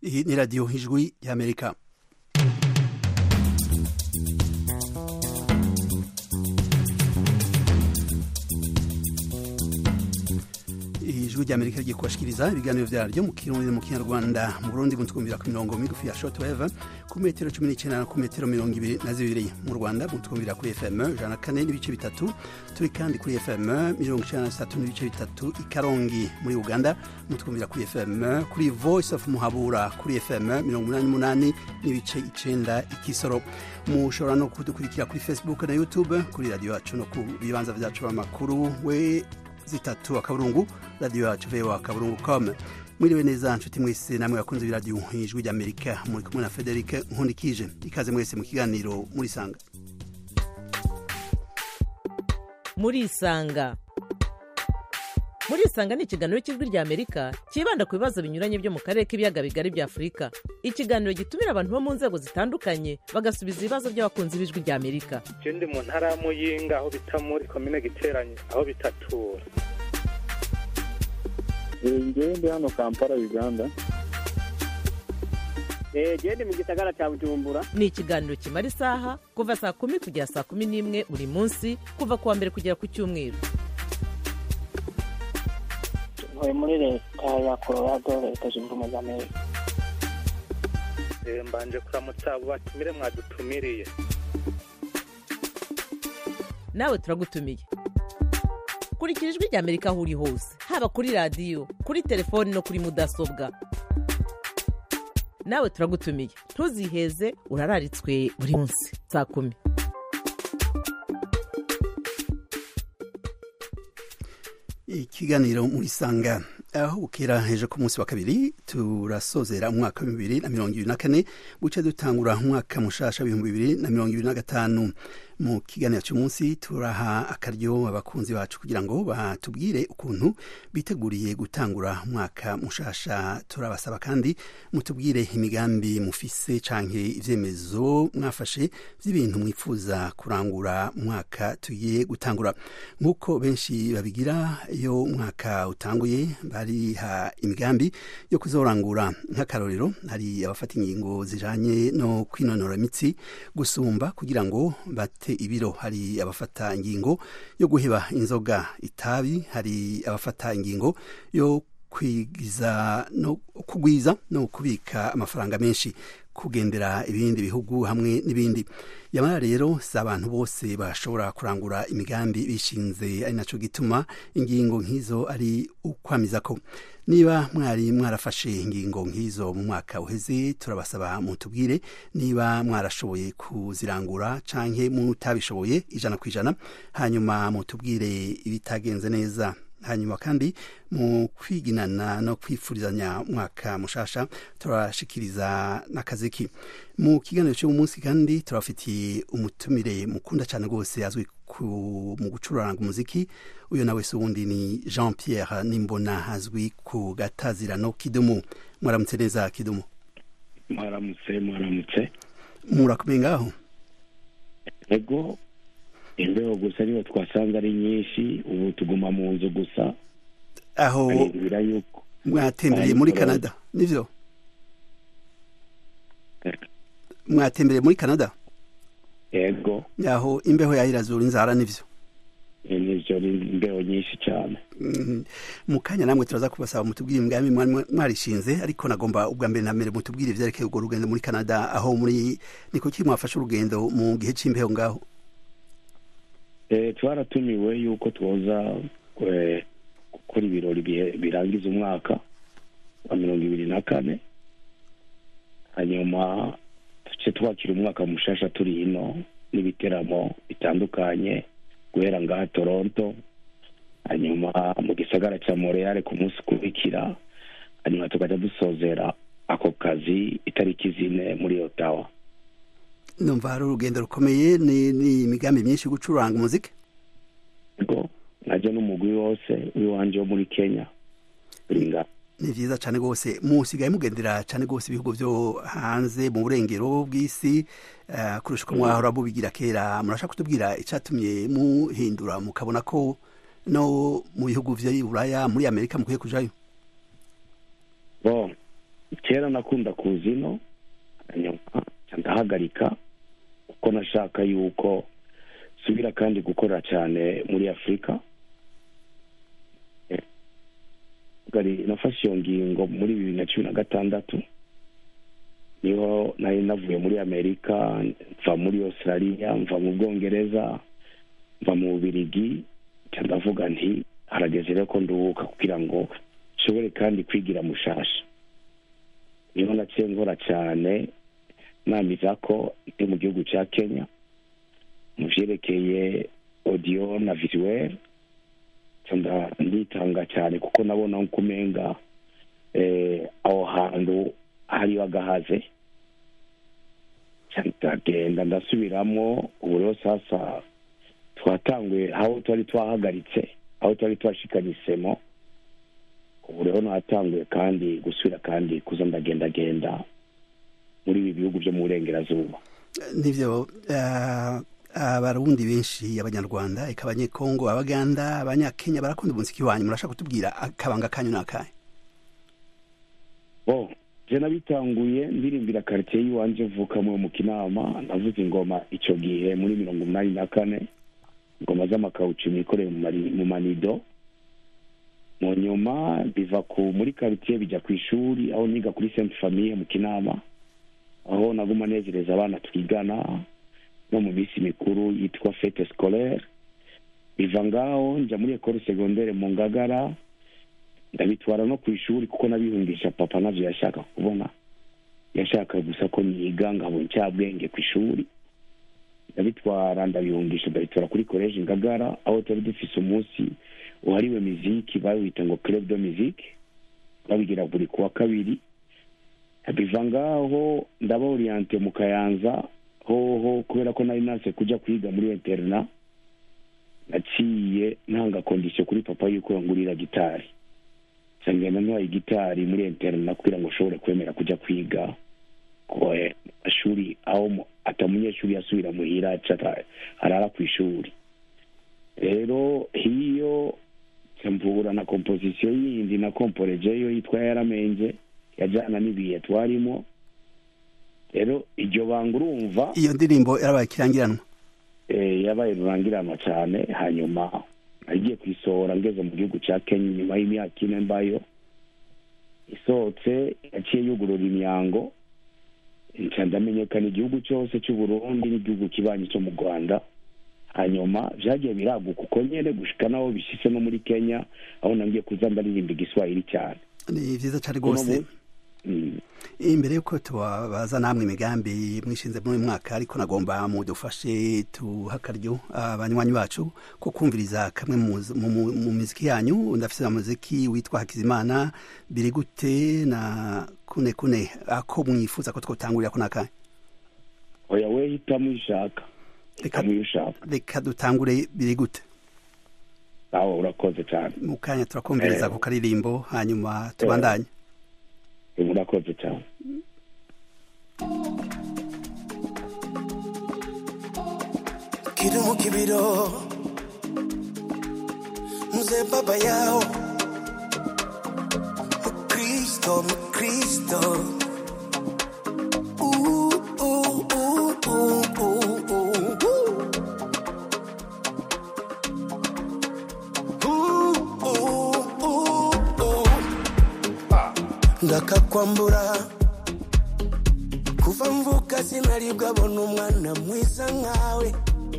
iyi ni radiyo ijwi y'amerika ijwi ry'amerika rigiye kubashikiriza ibiganiro vyaryo mu kirundi mu kinyarwanda mu burundi mutwumvira ku mirongo migufi ya shortwave ku metero cumi n'icenda ku metero mirongo ibiri na zibiri mu rwanda mutwumvira kuri fm ijana na kane n'ibice bitatu turi kandi kuri fm mirongo icenda na zitatu n'ibice bitatu i karongi muri uganda mutwumvira kuri fm kuri voice of muhabura kuri fm mirongo umunani n'umunani n'ibice icenda i kisoro mushobora no kudukurikira kuri facebook na youtube kuri radiyo yacu no ku bibanza vyacu b'amakuru we zitatu akaburungu radiyo yacu vewa akaburungu com mwiriwe neza nshuti mwese namwe bakunze b'iradiyo ijwi ry'amerika muri kumwe na frederic nkundikije ikaze mwese mu kiganiro murisanga murisanga murisanga ni ikiganiro cy'ijwi rya amerika cyibanda ku bibazo binyuranye byo mu karere k'ibiyaga bigari bya afurika ikiganiro gitumira abantu bo mu nzego zitandukanye bagasubiza ibibazo by'abakunzi b'ijwi rya amerika je ndi mu ntara ya muyinga aho bita muri komine giteranye aho bitatura ngewe ndi hano kampala uganda gende mu gisagara cya bujumbura ni ikiganiro kimara isaha kuva saa kumi kugera saa kumi n'imwe buri munsi kuva ku wa mbere kugera ku cyumweru ntuye muri leta ya colorado leta zunze ubumwe za amerika Eh, mbanje kuramutsa abo batumire mwadutumiriye nawe turagutumiye kurikira ijwi rya amerika aho uri hose haba kuri radiyo kuri telefoni no kuri mudasobwa nawe turagutumiye ntuziheze urararitswe buri munsi saa kumi ikiganiro murisanga aho bukera heje ku munsi wa kabiri turasozera umwaka w'ibihumbi bibiri na mirongo ibiri na kane buce dutangura umwaka mushasha w'ibihumbi bibiri na mirongo ibiri na gatanu mu kiganiro cy'umunsi turaha akaryo abakunzi bacu kugira ngo batubwire ukuntu biteguriye gutangura umwaka mushasha turabasaba kandi mutubwire imigambi mufise canke ivyemezo mwafashe vy'ibintu mwifuza kurangura umwaka tugiye gutangura nk'uko benshi babigira iyo umwaka utanguye bariha imigambi yo kuzorangura nk'akarorero hari abafata ingingo zijanye no kwinonora imitsi gusumba kugira ngo bate ibiro hari abafata ingingo yo guheba inzoga itabi hari abafata ingingo yo kwigiza no kugwiza no kubika amafaranga menshi kugendera ibindi bihugu hamwe n'ibindi yamara rero si abantu bose bashobora kurangura imigambi bishinze ari naco gituma ingingo nk'izo ari ukwamiza ko niba mwari mwarafashe ingingo nk'izo mu mwaka uheze turabasaba mutubwire niba mwarashoboye kuzirangura canke mutabishoboye ijana ku ijana hanyuma mutubwire ibitagenze neza hanyuma kandi mu kwiginana no kwifurizanya umwaka mushasha turashikiriza n'akaziki mu kiganiro cy'uyu munsi kandi turabafitiye umutumire mukunda cyane rwose azwi mu gucuranga umuziki uyu nawe si uwundi ni jean pierre nimbona azwi ku gatazirano kidumu mwaramutse neza kidumu mwaramutse mwaramutse murakomeye ngaho ego imbeho gusa niyo twasanze ari nyinshi ubu tuguma mu nzu gusa aho arindira yuko mwatembereye muri canada nivyo mwatembereye muri canada ego aho imbeho yahirazura inzara nivyo nivyo ni imbeho nyinshi cyane Mhm. mu kanya namwe turaza kubasaba mutubwire imigambi mwari mwarishinze ariko nagomba ubwa mbere na mbere mutubwire ivyerekeye urwo rugendo muri canada aho muri ni kuki mwafashe urugendo mu gihe c'imbeho ngaho Eh, twaratumiwe yuko twoza eh, gukora ibirori bihe- birangiza umwaka wa mirongo ibiri na kane hanyuma tuce twakira umwaka mushasha turi ino n'ibiteramo bitandukanye guhera ngaha toronto hanyuma mu gisagara cya montreal ku munsi ukurikira hanyuma tukajya dusozera ako kazi itariki zine muri otawa numva hari urugendo rukomeye ni ni imigambi myinshi yo gucuranga umuziki ubwo najya n'umugwi wose w'iwanje wo muri kenya uri ngaha ni vyiza cane rwose musigaye mugendera cane rwose ibihugu vyo hanze mu burengero bw'isi uh, kurusha uko mwahora mubigira kera murashaka kutubwira icatumye muhindura mukabona ko no mu bihugu vy'i buraya muri amerika mukwiye kujayo bon kera nakunda kuza ino hanyuma nca ndahagarika kuko nashaka yuko subira kandi gukora cyane muri afurika Eh, gari nafashe iyo ngingo muri bibiri na cumi na gatandatu niho nari navuye muri amerika mva muri australia mva mu bwongereza mva mu bubirigi nca ndavuga nti harageze rero ko nduhuka kugira ngo nshobore kandi kwigira mushasha niho naciye nkora cyane namiza ko ndi mu gihugu cya kenya mu vyerekeye audio na visuel nca nda- nditanga cyane kuko nabona nko umenga eh, aho hantu hariho agahaze Nca ndagenda ndasubiramo ubu rero sasa twatanguye aho twari twahagaritse aho twari twashikanye isemo ubu rero natanguye kandi gusubira kandi kuza ndagendagenda muri ibi bihugu byo mu burengerazuba nivyo eh, abarundi benshi abanyarwanda eka abanyekongo abaganda abanyakenya barakunda umuziki wanyu murashaka kutubwira akabanga kanyu nakahe bo je nabitanguye ndirimbira quartier y'iwanje mvukamo mu kinama navuze ingoma ico gihe muri mirongo umunani na kane ingoma z'amakawucu nikoreye mu mari- mu manido mu nyuma biva ku muri quartier bijya ku ishuri aho niga kuri sainte famille mu kinama aho naguma nezereza abana twigana no mu minsi mikuru yitwa fete scolaire biva ngaho nja muri ekole secondaire mu ngagara ndabitwara no ku ishuri kuko nabihungisha papa navyo yashaka kubona yashaka gusa ko niga nkabona ncabwenge ku ishuri ndabitwara ndabihungisha ndabitwara kuri college ngagara aho twari dufise umunsi uhariwe miziki bawita ngo club de musique babigira buri kuwa kabiri biva ngaho ndaba oriente mu kayanza hoho kubera ko nari nase kuja kwiga muri interna naciye ntanga kondisiyo kuri papa yuko yangurira gitari nca ngenda ntwaye igitari muri interna kugira ngo ushobore kwemera kuja kwiga ku eh, mashuri aho mu- ata munyeshuri yasubira muhira aca ata- arara ku ishuri rero hiyo nca mvura na kompozisiyo yindi na komporejeyo yitwa yaramenje yajana n'ibihe twarimo rero iryo banga urumva iyo ndirimbo yarabaye ikirangiranwa eh, yabaye rurangiranwa cyane hanyuma nagiye kuyisohora ngeze mu gihugu cya kenya nyuma y'imyaka ine mbayo isohotse yaciye yugurura imyango nca ndamenyekana igihugu cyose cy'uburundi n'igihugu kibanyi cyo mu rwanda hanyuma vyagiye biraguka uko nyene gushika naho bishitse no muri kenya aho nangiye kuza ndaririmba igiswahili cyane ni vyiza cane Uno rwose mu- Mm. imbere yuko tubabaza namwe imigambi mwishinze muri uyu mwaka ariko nagomba mudufashe tuha akaryo abanywanyi bacu ko kumviriza kamwe mu, mu, mu, mu miziki yanyu ndafise umuziki witwa hakizimana biri gute na kune kune ako mwifuza ko twotangurira ko nakahe oya we hitamo ishaka Reka- hitamo iyo ushaka reka dutangure biri gute nawe urakoze cyane mu kanya turakumviriza Eh. ku karirimbo hanyuma tubandanye urakoze cyane kiri mu kibiro mzee baba yao mkristo mkristo Uh, uh, uh, uh, uh, uh, uh. Uh, uh, uh, uh. ngakakwambura kuva mvuka sinaribwa bona umwana mwiza nkawe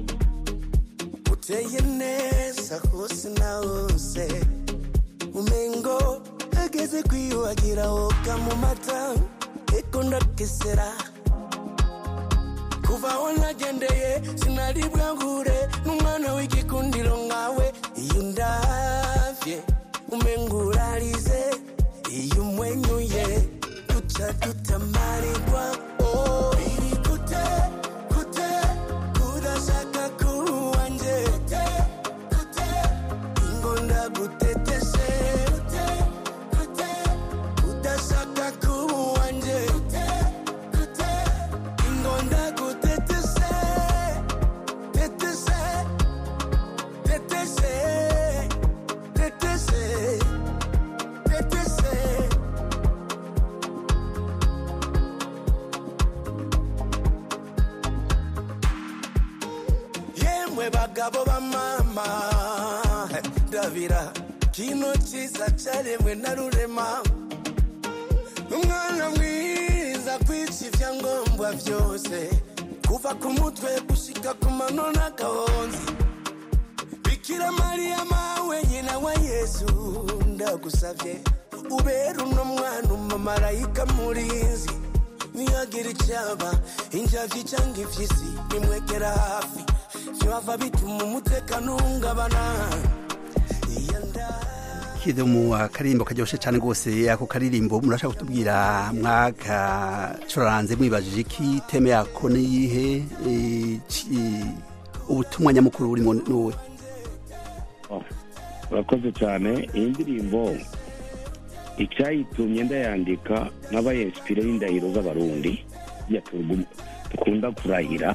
uteye neza hose na hose umengo ageze kwiyuhagira woga mu mata eko ndakesera kuva aho nagendeye sinaribwa ngure n'umwana w'igikundiro nkawe iyo ndavye umengo urarize iyo umwenyuye duca tutamarirwa oh. Biri gute gute kudashaka kuwanje gute gute ingonda guteteshe gute gute kudashaka kuwanje gute gute ingonda guteteshe teteshe bagabo ba mama ndabira kino cyiza cyaremwe na rurema umwana mwiza kwica ibyangombwa byose kuva ku mutwe gushika ku mano n'agahonzi bikira mariya mawe nyina wa yesu ndagusabye ubera uno mwana umumarayika murinzi niyagira icyaba injavyi cyangwa impyisi nimwegera hafi vyava bituma umutekano uhungabana iyo nda kide mu akaririmbo karyoshe cyane rwose ako karirimbo murashaka kutubwira mwagacuranze mwibajije iki teme yako niyihe Eh, ci- ubutumwa nyamukuru burimo nuwe urakoze cyane iyi ndirimbo icyayitumye ndayandika n'abayesipire y'indahiro z'abarundi ya tugu- dukunda kurahira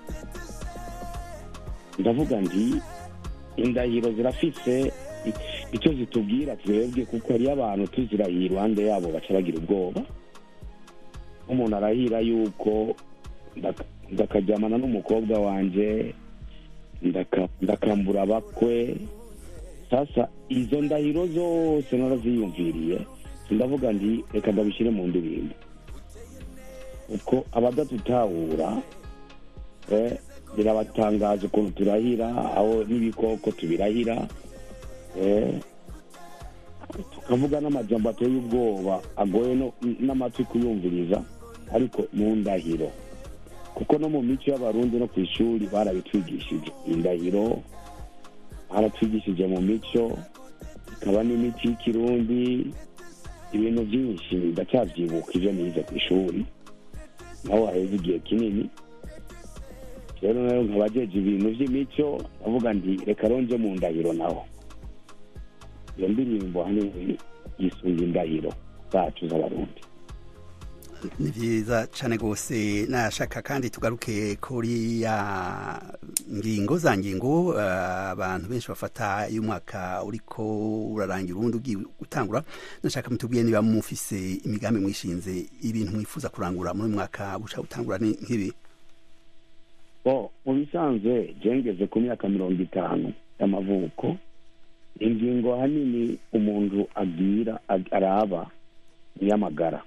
ndavuga nti indahiro zirafise i- icyo zitubwira twebwe kuko hariyo abantu tuzirahiye iruhande yabo baca bagira ubwoba nk'umuntu arahira yuko ndaka- ndakajyamana n'umukobwa wanjye ndaka- ndakambura abakwe sasa izo ndahiro zose naraziyumviriye ndavuga nti reka ndabishyire mu ndirimbo uko abadatutahura eh, birabatangaza ukuntu turahira aho n'ibikoko tubirahira eh, tukavuga n'amajambo ateye ubwoba agoye no- n'amatwi kuyumviriza ariko mu ndahiro kuko no mu mico y'abarundi no ku ishuri barabitwigishije indahiro baratwigishije mu mico ikaba n'imico y'ikirundi ibintu byinshi ndacyabyibuka ibyo nize ku ishuri naho haheze igihe kinini rero nayo nkaba jeje ibintu by'imico ndavuga ndi reka ronje mu ndahiro naho iyo ndirimbo ahanini yisunga indahiro zacu z'abarundi ni byiza cyane rwose nashaka kandi tugaruke kuri ya ngingo za ngingo eh, abantu benshi bafata iyo umwaka uriko urarangira ubundi ugiye gutangura nashaka mutubwiye niba mufise imigambi mwishinze ibintu mwifuza kurangura muri uyu mwaka buca gutangura ni nk'ibi bo mu bisanzwe jengeze ku myaka mirongo itanu y'amavuko ingingo ahanini umuntu agira ag- araba ni iy'amagara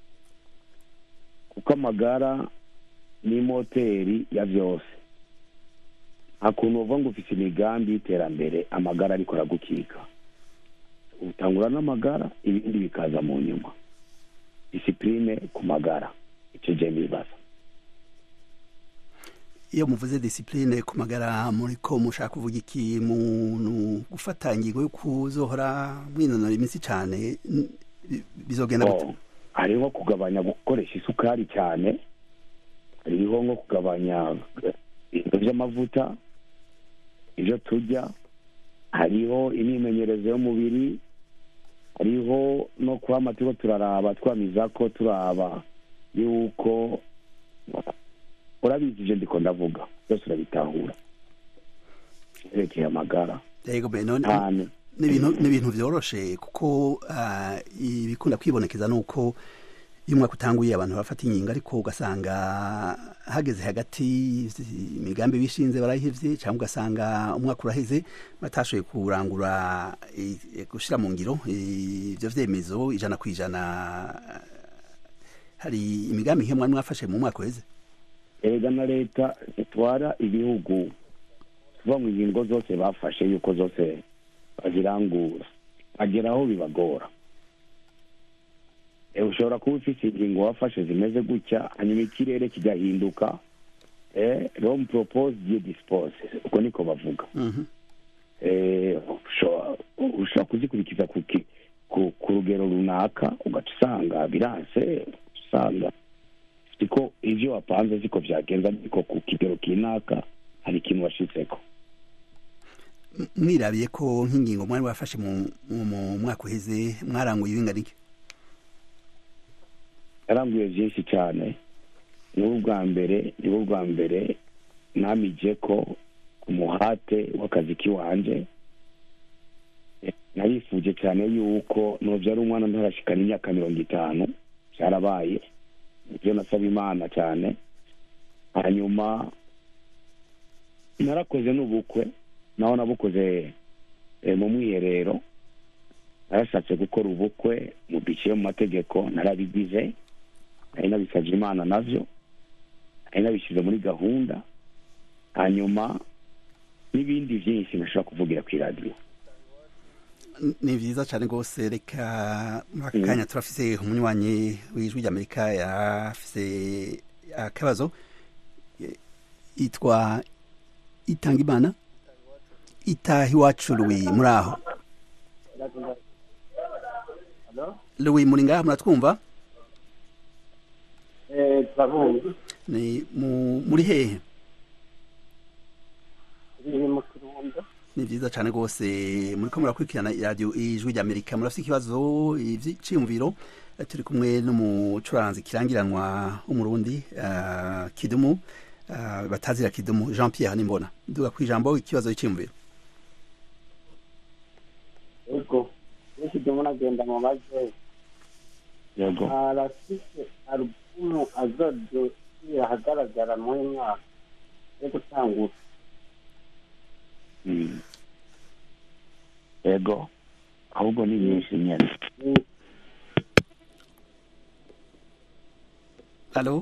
kuko amagara ni moteri ya byose nta kuntu uvuga ngo ufite imigambi y'iterambere amagara ariko aragukika utangura n'amagara ibindi bikaza mu nyuma disipurine ku magara icyo gihe nibaza iyo muvuze disipurine ku magara muri ko mushaka kuvuga iki muntu gufata ingingo yo kuzohora mwinonora imitsi cyane n- bi- bizogenda gute Oh, hariho kugabanya gukoresha isukari cyane hariho nko kugabanya eh, ibintu by'amavuta ibyo turya hariho imyimenyerezo y'umubiri hariho no kuba turiko turaraba twamiza ko turaba yuko urabizi ibyo ndiko ndavuga byose urabitahura yerekeye amagara yego be none cyane n'ibintu n'ibintu byoroshe kuko ah, ibikunda kwibonekeza nuko iyo umwaka utanguye abantu barafata inkingo ariko ugasanga hageze hagati imigambi bishinze barayihevye cyangwa ugasanga umwaka uraheze batashoboye kurangura eh, gushira mu ngiro eh, ivyo vyemezo ijana ku ijana hari imigambi nk'iyo mwari mwafashe mu mwaka uheze erega na leta zitwara ibihugu tuva mu ngingo zose bafashe yuko zose bazirangura bagera aho bibagora Eh, ushobora kuba ufite ingingo wafashe zimeze gutya hanyuma ikirere kigahinduka eh, rome propose dieu dispose uko niko bavuga Mhm. eh, ushobora ushobora kuzikurikiza ku ki- ku ku rugero runaka ugaca usanga biranse usanga siko ivyo wapanze siko vyagenza ariko ku kigero kinaka hari ikintu washitseko M- mwirabiye ko nk'ingingo mwari wafashe mu mu- mu mwaka uheze mwaranguye ibingana iki yaranguye vyinshi cane nibo bwa mbere nibo bwa mbere namije ko ku muhate w'akazi kiwanje Eh, narifuje cyane yuko novyara umwana ntarashikana imyaka mirongo itanu byarabaye nivyo nasaba imana cyane hanyuma narakoze n'ubukwe naho nabukoze eh, mu mwiherero narashatse gukora ubukwe mu biciye mu mategeko narabigize nari nabisabye imana navyo nari nabishyize muri gahunda hanyuma n'ibindi byinshi nashobora kuvugira ku iradiyo ni vyiza cane rwose reka muri aka kanya turafise umunywanyi w'ijwi ry'amerika yarafise akabazo Y- yitwa itangimana itaha iwacu luwi muri aho luwi muri ngaha muratwumva turabumva ni mu- muri hehe turi mu kirundo ni vyiza cane rwose muriko murakurikirana iradiyo ijwi ry'amerika murafise ikibazo ivyiyumviro Eh, turi kumwe n'umucuranzi kirangiranwa w'umurundi eh, kidumu eh, batazira kidumu jean pierre nimbona duga ku ijambo ikibazo c'iyumviro yego benshi ndimo nagenda mu maze yego arafise alubumu azodushyira ahagaragara muri uyu mwaka yo gutangura Mm. yego ahubwo ni nyinshi nyene Ni- alo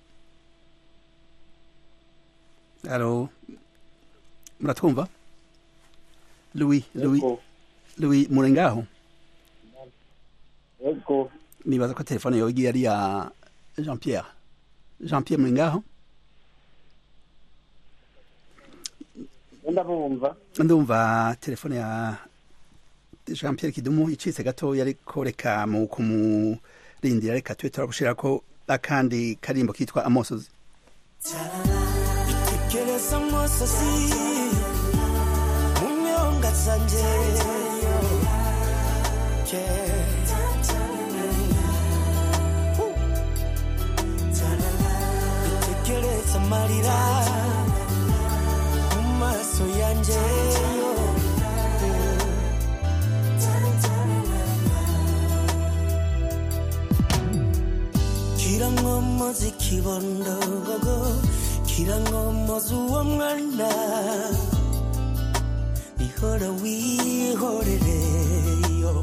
alo muratwumva louis louis yego louis muri ngaho yego nibaza ko telefone yawe igiye ari ya jean pierre jean pierre muri ngaho wenda bumva ndumva telefone ya jean pierre kidumu icitse gato yariko reka mu kumurindira reka tube turagushirako akandi karimbo kitwa amosozi itekereza amosozi mu nyonga zanje itekereza amarira mu maso yanje kirangomozi kibondogogo kirangomozi uwo mwana ihora wihorereyo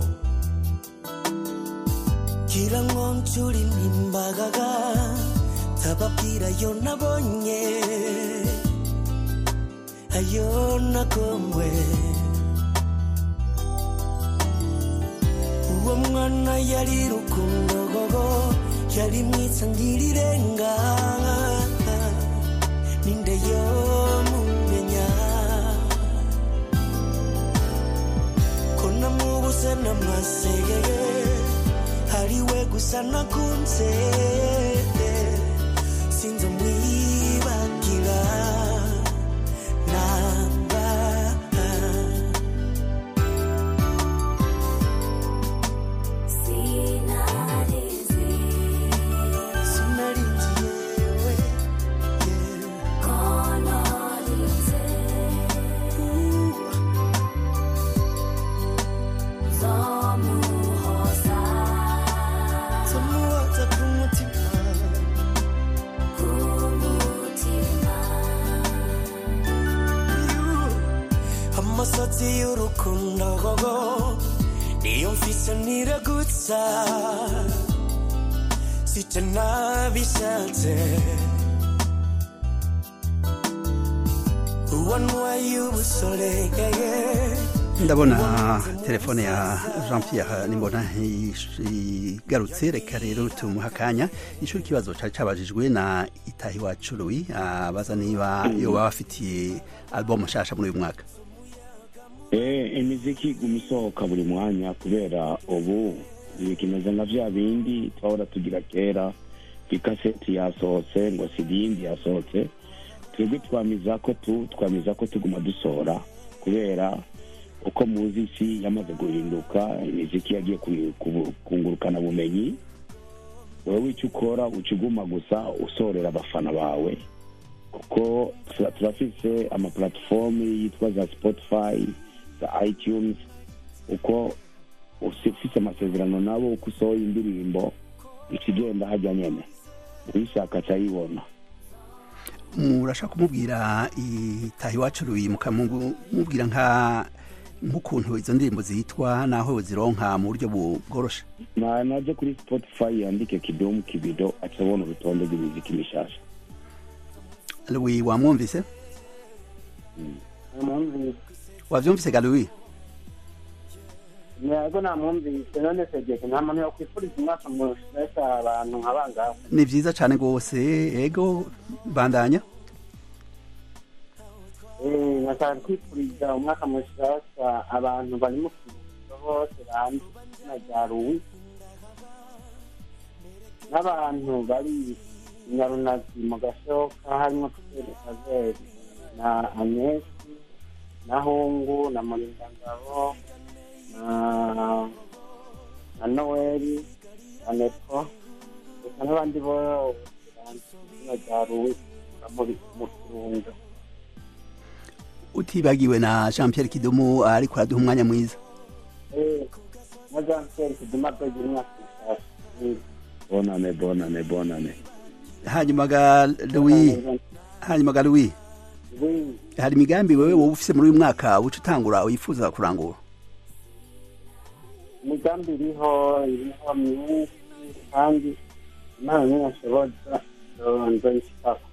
kirangoncura inimbagaga tababwira yo nabonye ayo nagomwe uwo mwana yari rukundogogo yari mwiza ngirirenga ninde yo mumenya ko namubuze n'amasegege ariwe gusa nakunze sinzi mwibagira namba sinarinzi yewe tumuhoza ku mutima amasatsi y'urukundo gogo niyo mfise niragutsa sica nabishatse uwanwaye ubusore yeye ndabona telefone ya jean pierre nimbona ish- igarutse reka rero tumuha akanya ishuri ikibazo cari cabajijwe na itahi wacu louis abaza niba yoba bafitiye album nshasha muri uyu mwaka Eh, imiziki iguma isohoka buri mwanya kubera ubu bikimeze nka vya bindi twahora tugira kera ikaseti yasohotse ngo sidi yindi yasohotse twebwe twamiza ko tu twamiza ko tuguma dusohora kubera uko muzi isi yamaze guhinduka imiziki yagiye ku- ku- kungurukana bumenyi wewe icyo ukora uca uguma gusa usorera abafana bawe kuko tura- turafise amaplatform yitwa za spotify za itunes uko usi- ufise amasezerano nabo uko usohoye indirimbo ikigenda hajya nyene uyishaka acayibona murashaka kumubwira itaha iwacu ruyi mukamubwira nka nk'ukuntu izo ndirimbo zitwa naho zironka mu buryo bu- bworoshe na naje kuri spotify yandike kidomu kibido acabona urutonde rw'imiziki mishasha ruyi wamwumvise namwumvise wavyumvise ga ruyi yego namwumvise none segeke nta muntu yokwifuriza umwaka mushasha abantu nka bangahe ni vyiza cane rwose ego bandanya Eh, nashaka kwifuriza umwaka mushasha abantu bari mu kiruhuko bose banze izina rya ruwi n'abantu bari i nyarunazi mu gashoka harimo Pierre kazeri na agnesi na hungu na murindangabo na na noeli na nepo reka n'abandi bose banze izina rya ruwi bamuri mu kirundo utibagiwe na jean pierre kidumu ariko araduha umwanya mwiza Eh, na Jean Pierre Kiduma Bege umwaka mushasha. Eh, bonane bonane bonane hanyuma ga louis hanyuma ga louis Oui, hari imigambi wewe wowe ufise muri uyu mwaka uca utangura wifuza kurangura imigambi iriho iriho myinshi kandi imana ntiyashoboza nzoyishikako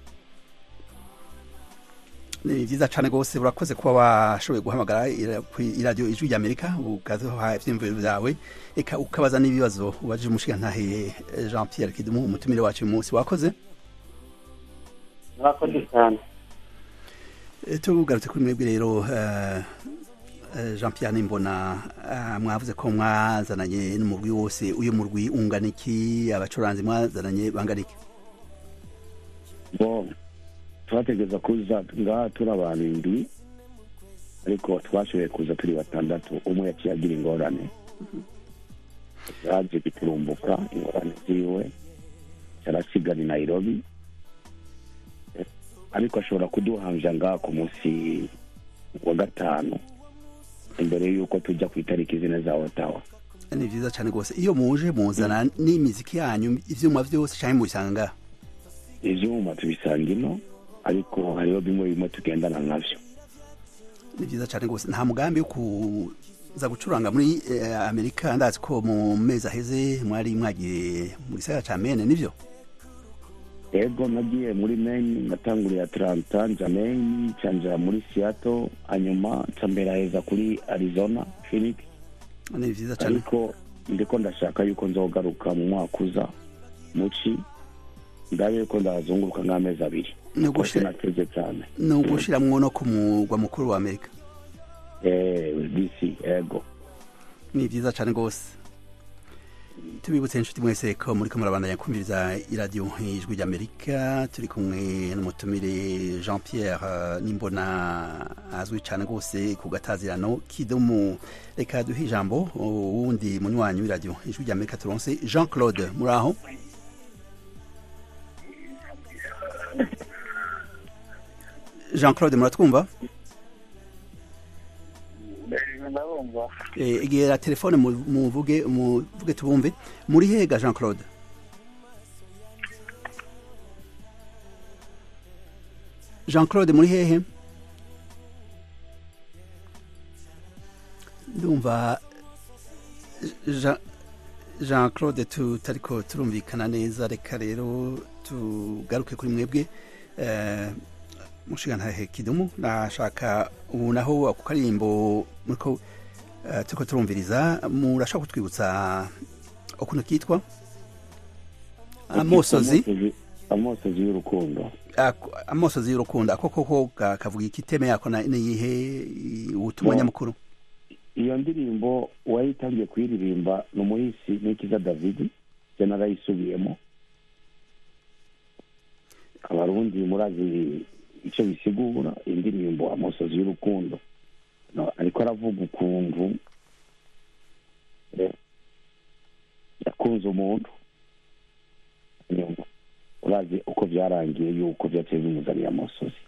ni vyiza cane rwose urakoze kuba washoboye guhamagara ira- kwi- iradiyo ijwi ry'amerika ukaduha ivyiyumviro vyawe eka ukabaza n'ibibazo ubajije umushigantahe eh, jean pierre kidumu umutumire wacu uyu munsi wakoze murakoze cyane Eh, tugarutse kuri mwebwe rero eh, eh, jean pierre nimbona ah, mwavuze ko mwazananye n'umurwi wose uyu murwi ungana iki abacuranzi mwazananye bangana iki bo twategereza kuza ngaha turi abantu indwi ariko twashoboye kuza turi batandatu umwe yaciye agira ingorane yaje biturumbuka ingorane ziwe arasigara i nairobi Eh, ariko ashobora kuduhanja ngaha ku munsi wa gatanu imbere y'uko tujya ku itariki zine za otawa ni vyiza cane rwose iyo muje muzana n'imiziki yanyu ivyuma vyose canke mubisanga ngaha ivyuma tubisanga ino ariko hariho bimwe bimwe tugendana navyo ni vyiza cane rwose nta mugambi wo kuza gucuranga muri eh, amerika ndazi ko mu mezi aheze mwari mwagiye mu gisagara ca mene nivyo ego nagiye muri maine natanguriye atlanta nja maine canja muri seattle hanyuma nca mberaheza kuri arizona phoenix ni vyiza cane ariko ndiko ndashaka yuko nzogaruka mu mwaka uza muci ndabe yuko ndazunguruka nk'amezi abiri ni kose ugushira nateze cyane ni ugushiramwo no ku mugwa mukuru wa amerika Eh, dc ego ni vyiza cane rwose tubibutse inshuti mwese ko muriko murabandanya kumviriza iradiyo ijwi ry'amerika turi kumwe n'umutumire jean pierre eh, nimbona azwi cane rwose ku gatazirano kidumu reka duhe ijambo uwundi munywanyi w'iradiyo ijwi ry'amerika turonse jean claude muri aho jean claude muratwumva ndabumva Eh, egera telefone mu- muvuge muvuge tubumve muri hega jean claude jean claude muri hehe ndumva Jean- jean claude tutariko turumvikana neza reka rero tugaruke kuri mwebwe eh, mushigantahe kidumu nashaka ubu naho ako karirimbo muriko eh, turiko turumviriza murashaka kutwibutsa ukuntu kitwa amosozi Amosozi- amosozi y'urukundo ako- amosozi y'urukundo ako koko ka- kavuga iki teme yako na- niyihe i- ubutumwa Bo. nyamukuru iyo ndirimbo uwayitangiye kuyiririmba ni umuhisi nikiza david je narayisubiyemo abarundi murazi icyo bisigura indirimbo amosozi y'urukundo No, ariko aravuga ukuntu eh, yakunze umuntu nyuma urazi uko byarangiye yuko byaciye bimuzaniye amosozi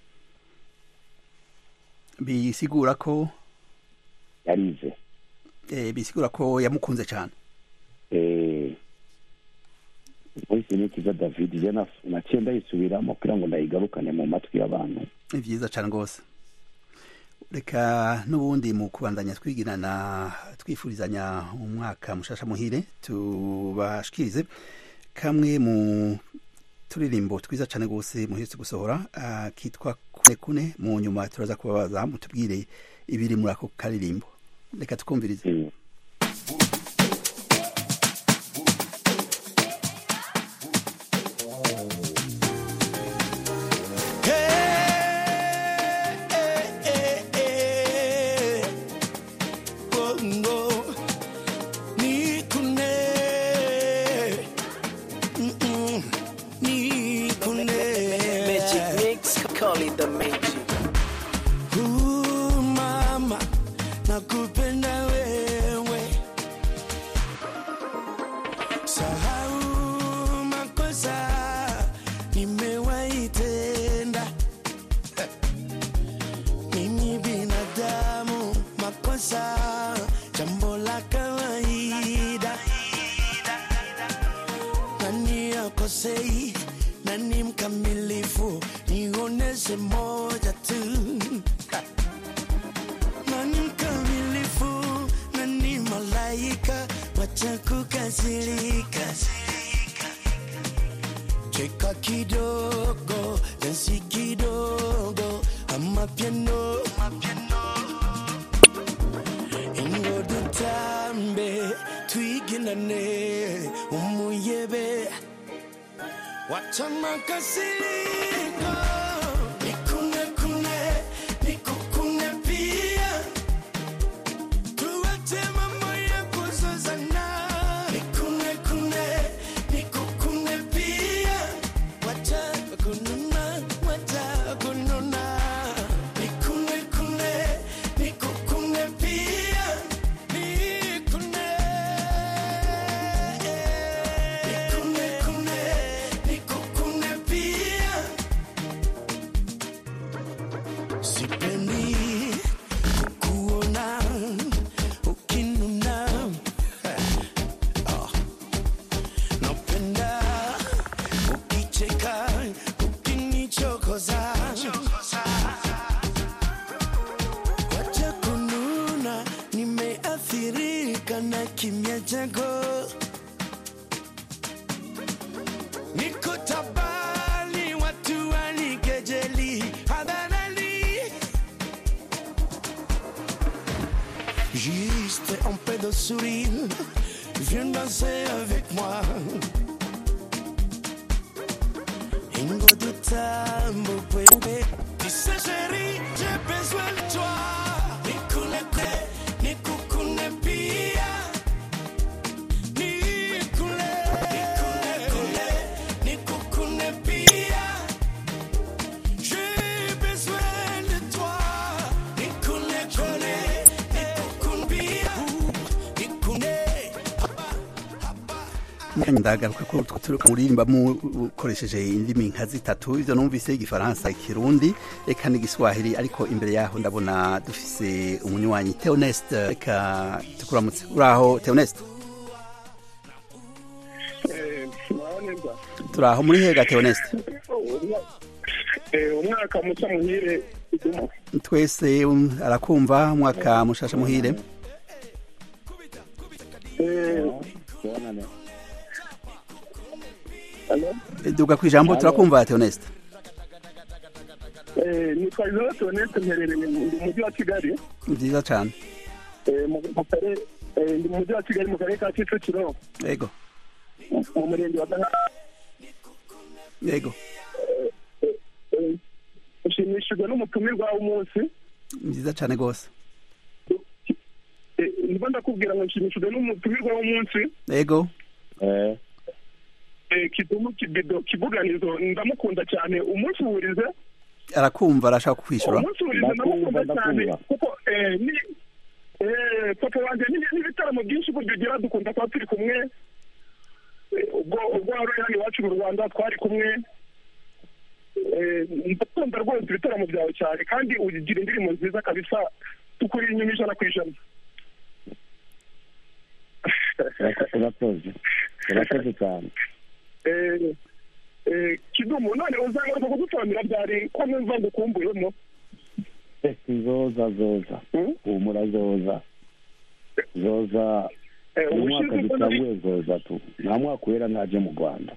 bisigura ko yarize eh, bisigura ko yamukunze cyane eh, voice ni kiza david je na- naciye ndayisubiramo kugira ngo ndayigarukane mu matwi y'abantu ni byiza cyane rwose reka n'ubundi mu kubandanya twigirana twifurizanya umwaka mushasha muhire tubashikirize kamwe mu turirimbo twiza cyane rwose muherutse gusohora ah, kitwa kune kune mu nyuma turaza kubabaza mutubwire ibiri muri ako karirimbo reka tukumvirize Mm. Magic mix, call it the magic. Uh, mama nakupenda wewe sahau makosa nimewaitenda mimi binadamu makosa jambo la kawaida nani akosei nani mkamilifu nioneshe moja tu nani mkamilifu nani malaika wacha kukasirika cheka kidogo dansi kidogo ama piano ingo dutambe twiginane umuyebe wacha makasiriko nikune kune nikukune pia tuwache mambo ya kuzozana nikune kune nikukune pia wacha kununa wacha kununa nikune kune nikukune pia nikune nikune kune nikukune pia sipendi kuona ukinuna Ah. napenda ukicheka ukinichokoza wacha kununa nimeathirika na kimya chako niko tabani watu wanikejeli hadharani Juste un peu de sourire, viens danser avec moi. Ingo du tambo, bébé. Tu sais, chérie, j'ai besoin de toi. Nikune kune, nikukune pia. Nikune, nikune kune, nikukune pia. J'ai besoin de toi. Nikune kune, nikukune pia. Nikune. mwanya ndagaruka ko utwo turuka muririmba mukoresheje indimi nka zitatu ivyo numvise igifaransa ikirundi eka n'igiswahili ariko imbere yaho ndabona dufise umunywanyi Theoneste reka tukuramutse uraho Theoneste muraboneza turaho muri hega Theoneste umwaka mushya muhire idumo twese um, arakumva umwaka mushasha muhire Tubonane. duga kwijambo turakumva Theoneste nitwa izoro tonete mperereye mu ndi mu mujyi wa kigali nziza cane eh, mu mu kare- eh, ndi mu mujyi wa kigali mu karere ka kicukiro yego mu murenge wa Gahanga. yego Eh, ushimishijwe n'umutumirwa w'umunsi nziza cane gose Eh, ndimo ndakubwira ngo nshimishijwe n'umutumirwa w'umunsi yego Eh, eh, kidumu kibido kibuganizo ndamukunda cyane umunsi wurize arakumva arashaka kukwishura umunsi wurize Ndakumva, ndamukunda cyane ndakumva. kuko eh, ni eh, papa wanjye ni- n'ibitaramo byinshi burya ugira dukunda kuba turi kumwe Eh, ubwo ubwo wari uri hano iwacu mu rwanda twari kumwe Eh, ndakunda rwose ibitaramo byawe cyane kandi ugira indirimbo nziza kabisa tukuri inyuma ijana ku ijana urako- urakoze urakoze cyane eh, eh, kidumu none uzagaruka kudusobanurira byari ko numva ngukumbuyemo zoza zoza Hmm? humura zoza zoza Eh, uyu mwaka ubushize ubwo nari- dutanguye zoza tu nta mwaka uhera ntaje mu rwanda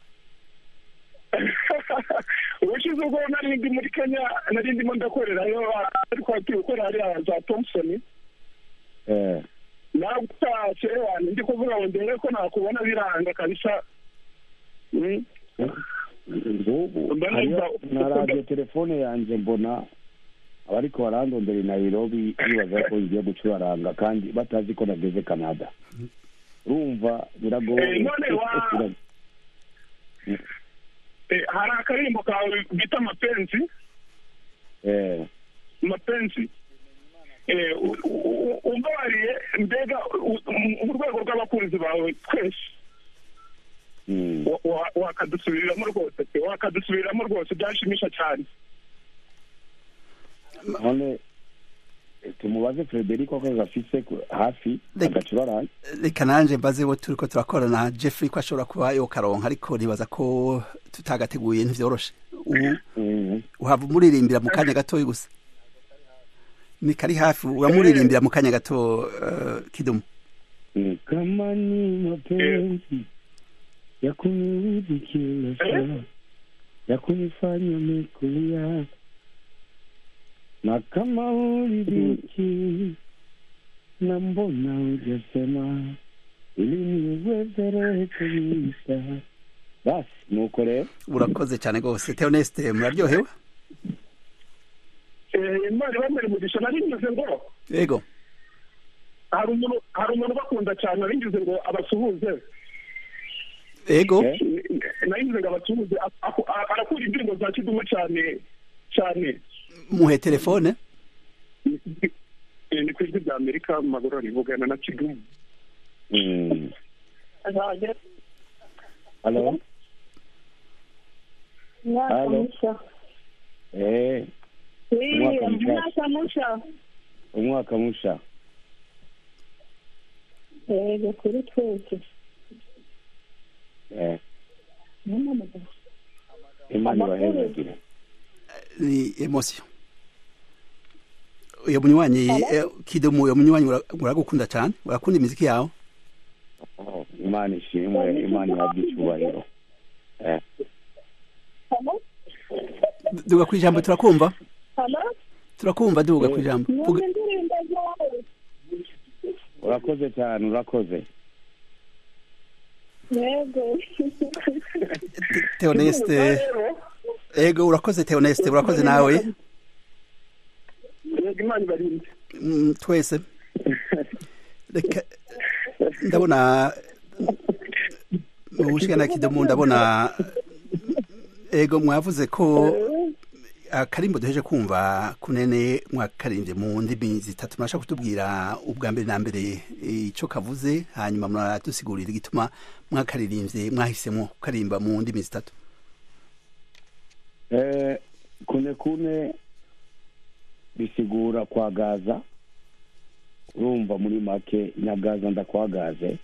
ubushize ubwo nari ndi muri kenya nari ndimo ndakorerayo ariko turi gukora hariya za thompson eh nagutashye wanjye ndi kuvuga ngo ndebe ko nakubona biranga kabisa Mm. ngubu Mba hariyo numva- na radiyo telefone yanjye mbona abariko barandondera i nairobi bibaza ko ngiye gucuraranga kandi batazi ko nageze canada urumva biragoye Eh, none wa- Eh, hari akaririmbo kawe bita mapenzi eh mapenzi Eh, u- u- u- umbabariye mbega u- u- mu rwego rw'abakunzi bawe twese mm. wa- wa- wakadusubiriramo rwose pe wakadusubiriramo rwose byashimisha cyane none eh, tumubaze frederico ko gafise ku- hafi Reka- agacuraranga reka nanje mbaze bo turiko turakorana jeffrey ko ashobora kuba yokaronka ariko nibaza ko tutagateguye ntivyoroshe ubu Mm. uhava umuririmbira mu kanya gatoya gusa ni kari hafi uramuririmbira mu kanya gato uh, kidumu Mm. kama ni mapenzi ya kuniudhi kila saa ya kunifanya mekulia na kama uridhiki na mbona hujasema ili niwezere kuisha basi nuko rero urakoze cyane rwose teoneste muraryohewe Eh, imana ibamere umugisha nari ngize ngo yego hari umuntu hari umuntu ubakunda cyane nari ngize ngo abasuhuze yego Eh? nari ngize ngo abasuhuze a- aku- a- arakunda indirimbo za kidumu cyane cyane muhe telefone Eh, ni ku ijwi rya amerika mu magorora rivugana na kidumu Mm. halo Mwaka Halo. mushya. eh Eh, Mwaka mushya. mwaka mushya. umwaka musha Yego kuri twese. eh Mama, imana ibahezagire ni emosiyo uyo munywanyi eh, kidumu uyo munywanyi ura- uragukunda cyane urakunda imiziki yawe Oh, imana ishimwe imana ihabwe icyubahiro eh Halo? duga ku ijambo turakumva Halo? turakumva duga ku ijambo Mwumva Vuga- indirimbo zawe? urakoze cyane urakoze Yego. teoneste rero yego urakoze teoneste urakoze nawe yego imana ibarinde Mm, twese reka ndabona mu bushikana kidumu ndabona ego mwavuze ko akarimbo duheje kumva kunene mwakaririmbye mu ndimi zitatu murashaka kutubwira ubwa mbere na mbere icyo kavuze hanyuma muradusigurira igituma mwakaririmbye mwahisemo kukarimba mu ndimi zitatu eh kune kune bisigura kwagaza urumva muri make nyagaza ndakwagaze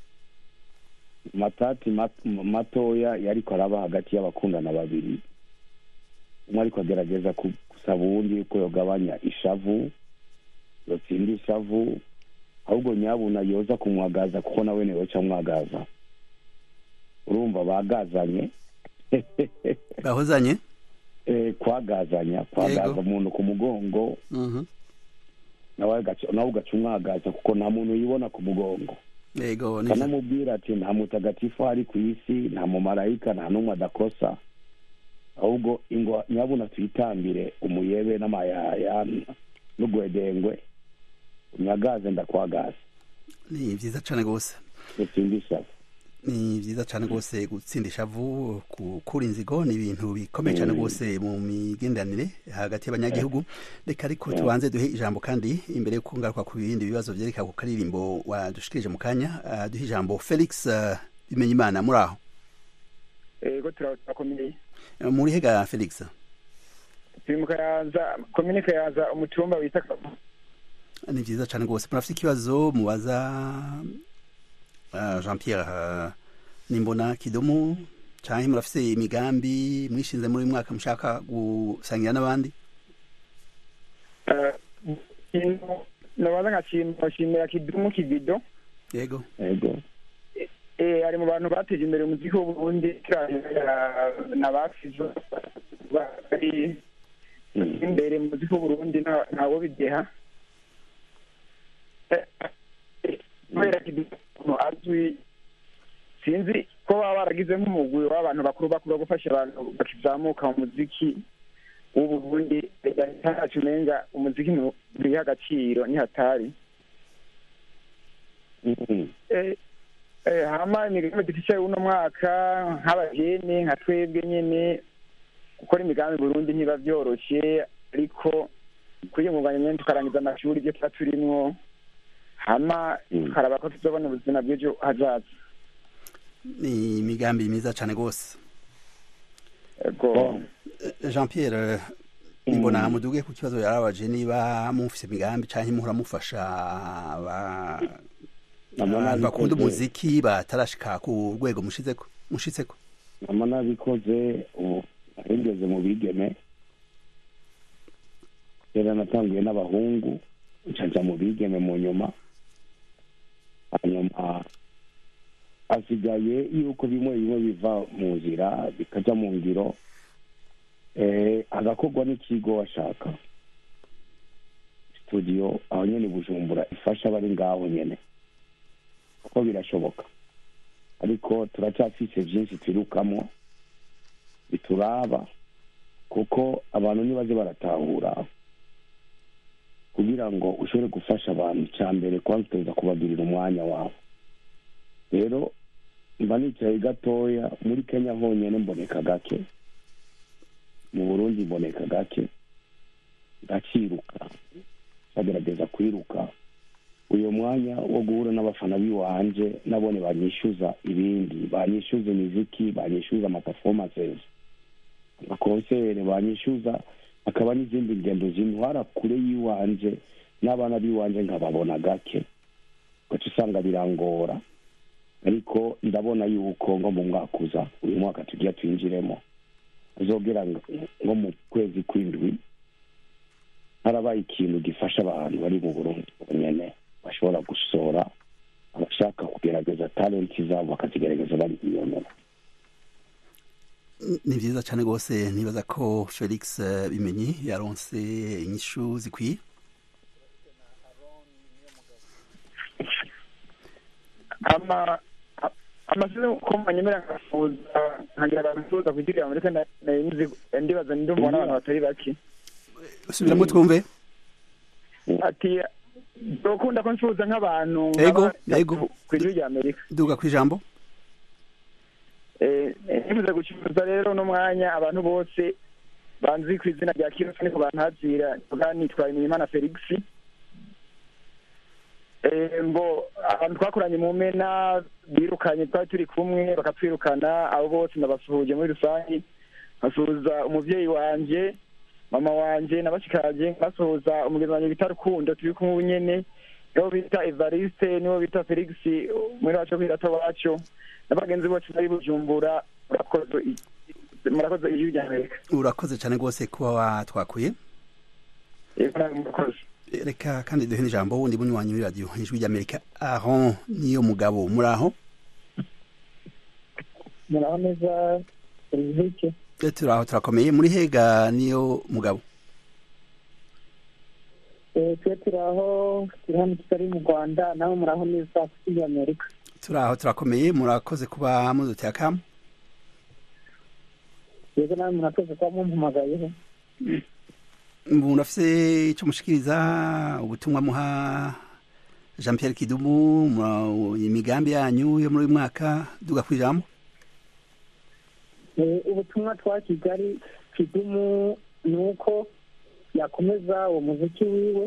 matati mat- matoya yariko araba hagati y'abakundana babiri umwe ariko agerageza ku- gusaba uwundi yuko yogabanya ishavu yotsinda ishavu ahubwo nyabuna yoza kumwagaza kuko nawe niwe ca mwagaza urumva bagazanye bahozanye eh, kwagazanya kwagaza Yego. umuntu ku mugongo Mhm. nawe agaca- nawe ugaca umwagaza kuko nta muntu yibona ku mugongo yego nivyo. kanamubwira ati nta mutagatifu ari ku isi nta mumarayika nta n'umwe adakosa ahubwo ingo nyabuna tuyitambire umuyebe n'amayaya n'ugwedengwe unyagaze ndakwagaza ni vyiza cane gose utsinde ishavu ni vyiza cane rwose gutsinda ishavu gukura inzigo ni ibintu bikomeye cane rwose mu migenderanire hagati y'abanyagihugu reka ariko tubanze duhe ijambo kandi imbere yo kungaruka ku bindi bibazo vyereka ku karirimbo wadushikirije mu kanya ah, duhe ijambo felix ah, bimenyimana muri aho yego turakomeye Eh, muri hega felix turi mu kayanza komine kayanza umutumba wita ni vyiza cane rwose murafite ikibazo mubaza ah, jean pierre ah, nimbona kidumu canke murafise imigambi mwishinze muri uyu mwaka mushaka gusangira n'abandi Eh, ikintu nabaza nkashimira kidumu kibido yego yego eh, ari mu bantu bateje imbere umuziki w'uburundi na bafizo bari imbere mu muziki w'uburundi nta- ntawo bideha Eh, eh, kubera kidumu azwi sinzi ko baba baragize nk'umugwi w'abantu bakuru bakuru wo gufasha abantu bakizamuka mu muziki w'uburundi ntacu umenga umuziki nturiho agaciro nihatari Eh, eh, hama imigambi dufise uno mwaka nk'abajene nka twebwe nyene gukora imigambi i burundi ntiba vyoroshe ariko kwiyungunganya nyene tukarangiza amashuri ivyo tuba turimwo hama tukaraba ko tuzobona ubuzima bw'ejo hazaza ni imigambi myiza cane gose ego jean pierre nimbona muduge ku kibazo yarabaje niba mufise imigambi canke muhora mufasha aba- Nabona abantu bakunda bikoze- umuziki batarashika ku rwego mushizeko mushitseko mama nabikoze ubu ahengeze mu bigeme kera natanguye n'abahungu ncaja mu bigeme mu nyuma hanyuma hasigaye yuko bimwe bimwe biva mu nzira bikaja mu ngiro eh, hagakorwa n'ikigo washaka studio aho nyene i bujumbura ifasha abari ngaho nyene kuko birashoboka ariko turacyafise vyinshi twirukamwo bituraba kuko abantu nibaze baratahura kugira ngo ushobore gufasha abantu icya mbere kwanza uteza kubagirira umwanya wabo rero mba nicaye gatoya muri kenya honyine mboneka gake mu burundi mboneka gake ndaciruka bagerageza kwiruka uyu mwanya wo guhura n'abafana b'iwanje nabone banyishyuza ibindi banyishyuza imiziki banyishyuza amaperformances amakonsere banyishyuza hakaba n'izindi ngendo zintwara kure y'iwanje n'abana b'iwanje nkababona gake ugaca usanga birangora ariko ndabona yuko nko mu mwaka uza uyu mwaka tugiye twinjiremo azogera nko mu kwezi kw'indwi harabaye ikintu gifasha abantu bari mu burundi bonyene bashobora gushora abashaka kugerageza talenti zabo bakazigerageza bari iyonera ni vyiza cane rwose nibaza ko felix eh, bimenyi yaronse inyishu zikwiye ama a- amashuri ko manyemera nkafuza nkagira abantu nfuza kugirira muri kandi nari nzi ndibaza ndumva n'abantu batari bake subiramwo twumve ati dokunda ko nsuhuza nk'abantu Ego, nk'aba- ego. ku ijwi rya amerika duga kw'ijambo Eh, nifuza gucuruza rero uno mwanya abantu bose banzi ku izina rya kiroso niko bantazira tuvuga nitwa Imirima Felix Eh, mbo abantu twakoranye mu mena birukanye twari turi kumwe bakatwirukana abo bose ndabasuhuje muri rusange nkasuhuza umuvyeyi wanje mama wanje na bashikanje nkasuhuza umugenzi wanje bita rukundo turi kumwe ubu nyene nibo bita evariste nibo bita felix muri wacu kwirata wacu n'abagenzi bose bari bujumbura murakoze i- murakoze ijwi rya amerika urakoze cane rwose kuba watwakuye yego nawe murakoze reka kandi duhe n'ijambo wundi munywanyi muri radiyo ijwi ry'amerika aho niyo mugabo muri aho muraho neza serivisi Eh, turi aho turakomeye muri hega niyo mugabo twe turi aho turi hano tutari mu rwanda nawe muraho neza kuri amerika turi aho turakomeye murakoze kuba muduteye akamu yego nawe murakoze kuba mumpamagayeho umuntu afise ico mushikiriza ubutumwa muha jean pierre kidumu mu- imigambi yanyu yo muri uyu mwaka duga kw'ijambo Eh, ubutumwa twa kigali kidumu ni uko yakomeza uwo muziki wiwe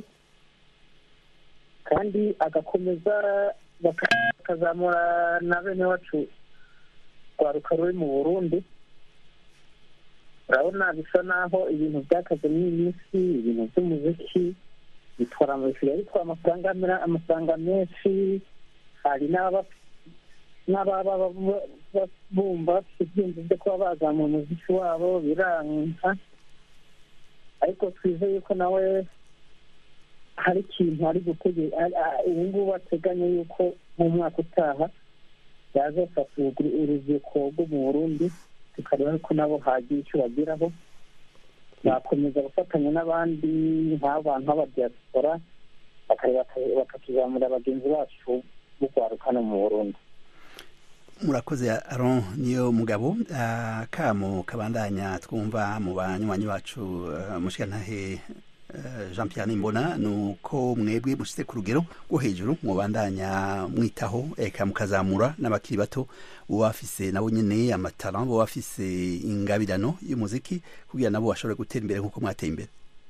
kandi agakomeza baka- bakazamura na bene wacu rwaruka ruri mu burundi urabona bisa naho ibintu byakaze muri iyi minsi ibintu by'umuziki bitwara bisigaye bitwara amafaranga mera- amafaranga menshi hari n'aba n'ababa ba- ba- bumva bafite ibyiyumvo byo kuba bazamura umuziki wabo biranka ariko twizeye yuko nawe hari ikintu ari gutegeka ubu ngubu ateganya yuko mu mwaka utaha yazafata urubyiruko urubyiruko rwo mu burundi tukareba ko nabo hagira icyo bageraho bakomeza gufatanya n'abandi nk'abantu b'abadiyasipora bakareba bakatuzamura bagenzi bacu b'urwaruka no mu burundi murakoze aron niyo mugabo Ah, kamo kabandanya twumva mu banywanyi bacu ah, mushikantahe ah, jean pierre nimbona ni uko mwebwe mushize ku rugero rwo hejuru mubandanya mwitaho eka mukazamura n'abakiri bato uba bafise nabo nyene amatara bo bafise ingabirano y'umuziki kugira nabo bashobore gutera imbere nk'uko mwateye imbere